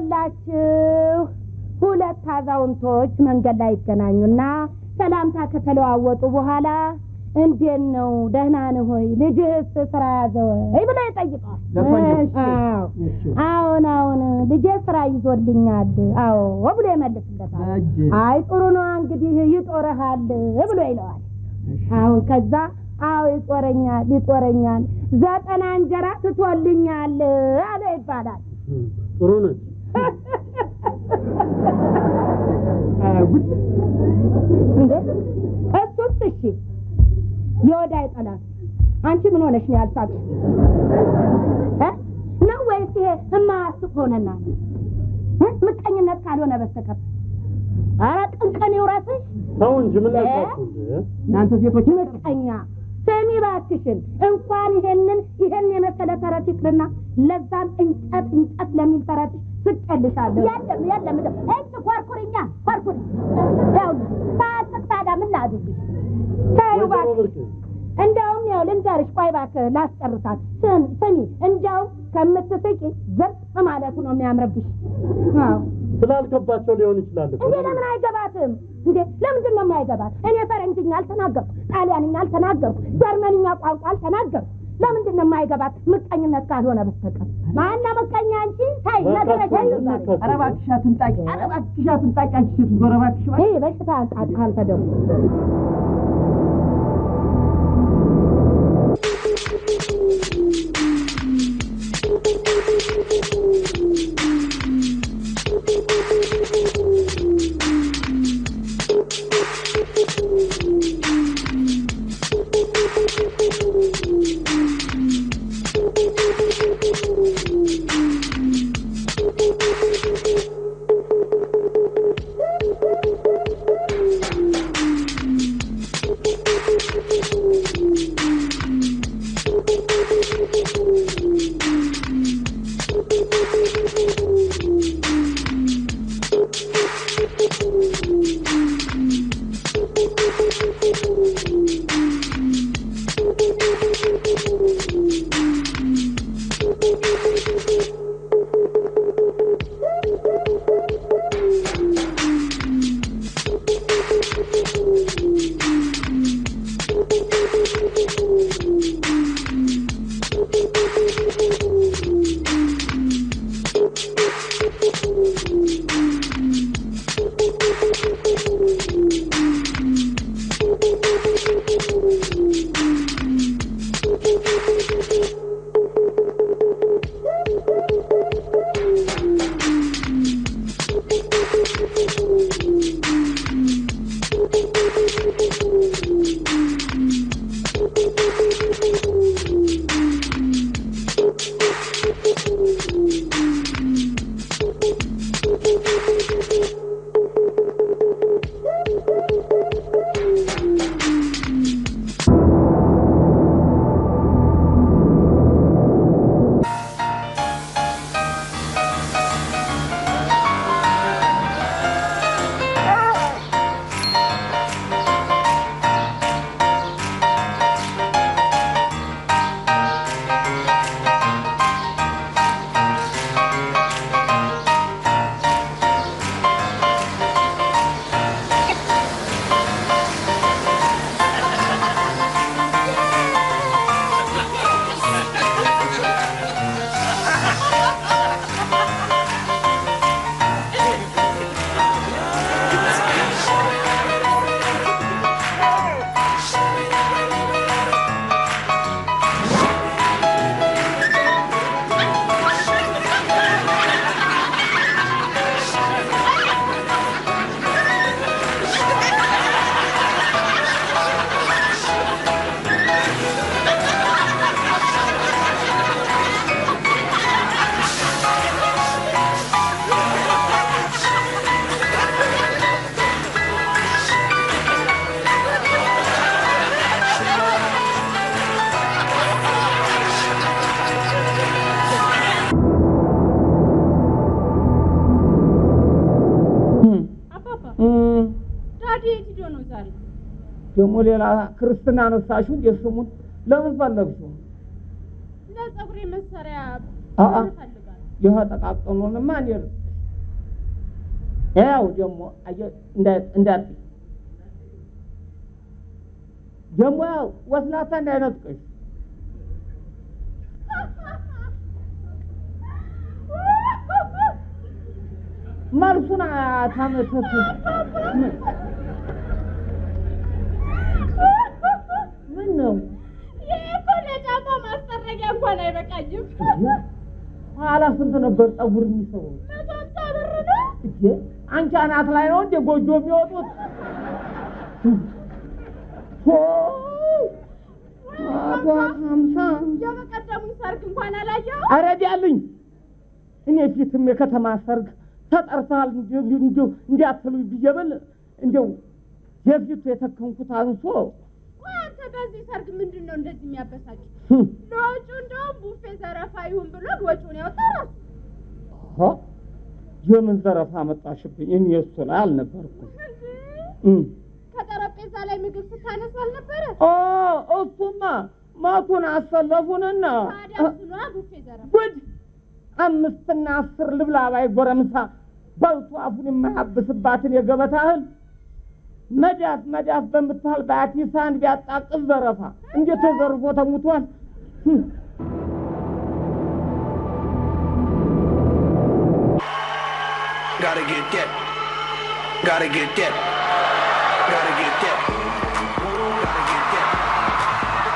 ይኸውላችሁ ሁለት አዛውንቶች መንገድ ላይ ይገናኙና ሰላምታ ከተለዋወጡ በኋላ እንዴት ነው ደህና ነህ ሆይ ልጅህስ ስራ ያዘ ወይ ብሎ ይጠይቀዋል። ለቆየው። እሺ፣ አዎ አዎን አዎን ልጄ ስራ ይዞልኛል አዎ ብሎ ይመልስለታል። እጅ አይ ጥሩ ነው እንግዲህ ይጦረሃል ብሎ ይለዋል። አሁን ከዛ አዎ ይጦረኛል ይጦረኛል ዘጠና እንጀራ ትቶልኛል አለ ይባላል። ጥሩ ነች። ጉድ እንዴ እሱስ እሺ የወዳይ ጠላት አንቺ ምን ሆነሽ ነው ያልሳቅሽ እ? ነው ወይስ ይሄ እማያስቅ ሆነና እ? ምቀኝነት ካልሆነ በስተቀር ኧረ ቅንቅን ይውረስሽ ተው እንጂ ምን ላልኳችሁ እንዴ? እናንተ ሴቶች ምቀኛ ስሚ እባክሽን እንኳን ይሄንን ይሄን የመሰለ ተረት ይቅርና ለዛም እንጨት እንጨት ለሚል ተረትሽ ስቀልሻለሁ የለም የለም እጅ ኮርኩርኛ ኮርኩር ያው ሳያስቅ ታዲያ ምን ላድርግሽ ታዩ ወይዘሮ እባክሽ ብርቅ እንደውም ያው ልንገርሽ፣ ቆይ እባክህ ላስጨርሳት። ስም ስሚ፣ እንደውም ከምትስቂ ዝም ማለቱ ነው የሚያምርብሽ። አዎ ስላልገባቸው ሊሆን ይችላል እኮ። እንዴ ለምን አይገባትም እንዴ? ለምንድን ነው የማይገባት? እኔ ፈረንጅኛ አልተናገርኩ፣ ጣሊያንኛ አልተናገርኩ፣ ጀርመንኛ ቋንቋ አልተናገርኩ። ለምንድን ነው የማይገባት? ምቀኝነት ካልሆነ በስተቀር ማና ምቀኛ አንቺ ታይ ነግረሽ ነካችሁ፣ ኧረ እባክሽ አትንጣቂ ኧረ እባክሽ አትንጣቂ አንቺ ሴት ኧረ እባክሽ እባክሽ ይህ በሽታ አንጣ- አንተ ደግሞ ዳዲ የት ሂዶ ነው ዛሬ? ደግሞ ሌላ ክርስትና ነሳሹ እንደ ስሙን ለምን ፈለግሽው? ለጸጉሬ መሰሪያ አአ እፈልጋለሁ። ይህ ጠቃቅኑንማ እኔ ያው ደግሞ አየህ እንዳ- እንዳት ደግሞ ያው ወስላታ እንዳይነጥቀሽ መልሱን ታመተቱ ምን ነው ይህ እኮ ለጫማ ማስጠረጊያ እንኳን አይበቃኝም። ኋላ ስንት ነበር ጠጉር የሚሰሩ መቶ ሃምሳ ብር ነው። እጄ አንቺ አናት ላይ ነው እንደ ጎጆ የሚወጡት መቶ ሀምሳ የበቀደሙን ሰርግ እንኳን አላየው። አረዲያልኝ እኔ ፊትም የከተማ ሰርግ ተጠርተሃል እንዲሁ እንዲያትሉ ብዬ ብል እንዲው የፊቱ የተከንኩት አንሶ ቆይ አንተ በዚህ ሰርግ ምንድን ነው እንደዚህ የሚያበሳጭ? ህም፣ ለወጪው እንደውም ቡፌ ዘረፋ ይሁን ብሎ ወጪውን ያወጣ ራሱ። ሆ፣ የምን ዘረፋ መጣሽብኝ? እኔ እሱ ላይ አልነበርኩም። እም። ከጠረጴዛ ላይ ምግብ ስታነሱ አልነበረ? ኦ እሱማ ማቱን አሰለፉንና ታዲያ እሱ ነዋ ቡፌ ዘረፋ። ጉድ አምስትና አስር ልብላ ባይ ጎረምሳ በልቶ አፉን የማያብስባትን የገበታ እህል መዳፍ መዳፍ በምታህል በአቲሳ አንድ ቢያጣቅስ ዘረፋ እንዴት ተዘርፎ ተሙቷል። ህም። Gotta get that. Gotta get that. Gotta get that. Gotta get that.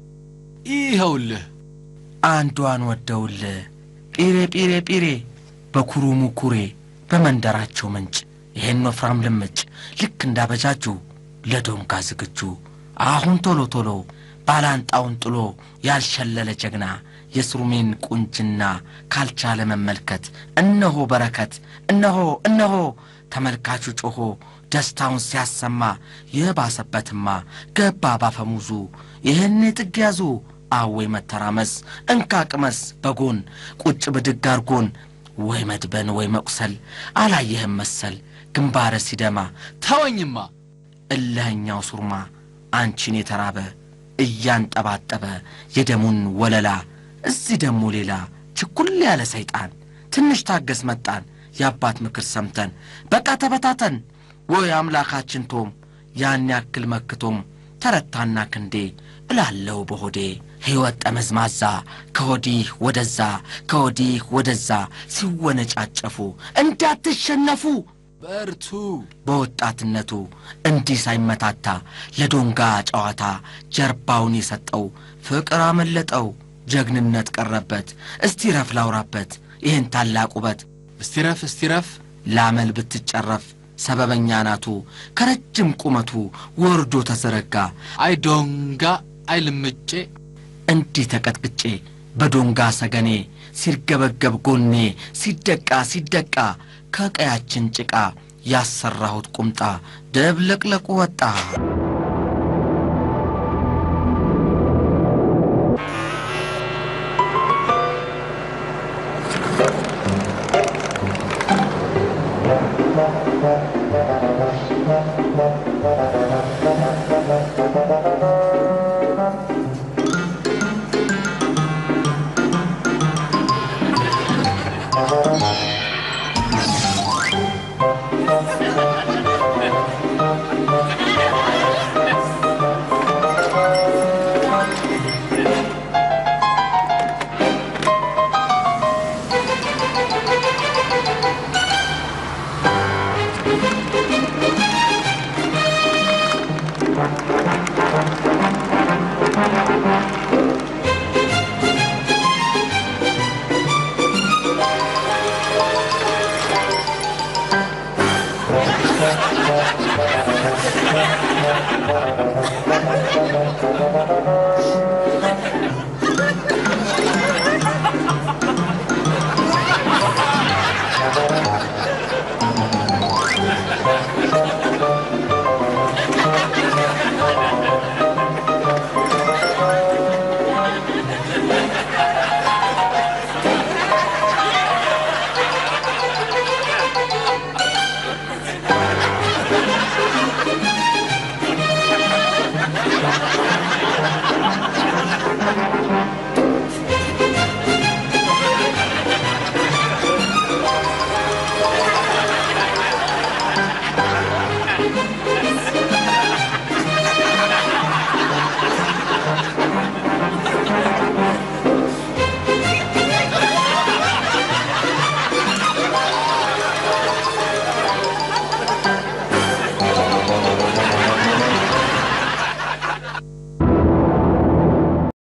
ይኸውልህ አንዷን ወደውልህ ጲሬ ጲሬ ጲሬ በኩሩ ሙኩሬ በመንደራቸው ምንጭ ይሄን ወፍራም ልምጭ ልክ እንዳበጃጁ ለዶንጋ ዝግጁ አሁን ቶሎ ቶሎ ባላንጣውን ጥሎ ያልሸለለ ጀግና የስሩሜን ቁንጅና ካልቻለ መመልከት እነሆ በረከት እነሆ እነሆ ተመልካቹ ጮኾ ደስታውን ሲያሰማ የባሰበትማ ገባ ባፈሙዙ ይህን ጥግ ያዙ አወይ መተራመስ እንካ ቅመስ በጎን ቁጭ ብድግ አርጎን ወይ መድበን ወይ መቁሰል አላየህም መሰል ግንባረ ሲደማ ተወኝማ እልኸኛው ሱርማ አንቺን የተራበ እያንጠባጠበ የደሙን ወለላ እዚህ ደሞ ሌላ ችኩል ያለ ሰይጣን ትንሽ ታገስ መጣን የአባት ምክር ሰምተን በቃ ተበታተን ወይ አምላካችን ቶም ያን ያክል መክቶም ተረታና ክንዴ እላለው በሆዴ ሕይወት ጠመዝማዛ ከወዲህ ወደዛ ከወዲህ ወደዛ ሲወነጫጨፉ እንዳትሸነፉ በርቱ በወጣትነቱ እንዲህ ሳይመታታ ለዶንጋ ጨዋታ ጀርባውን የሰጠው ፍቅር አመለጠው ጀግንነት ቀረበት እስቲ ረፍ ላውራበት ይህን ታላቅ ውበት እስቲረፍ እስቲረፍ ላመል ብትጨረፍ ሰበበኛ ናቱ ከረጅም ቁመቱ ወርዶ ተዘረጋ አይ ዶንጋ አይ ልምጬ እንዲህ ተቀጥቅጬ በዶንጋ ሰገኔ ሲርገበገብ ጎኔ ሲደቃ ሲደቃ ከቀያችን ጭቃ ያሰራሁት ቁምጣ ደብለቅለቁ ወጣ Thank you.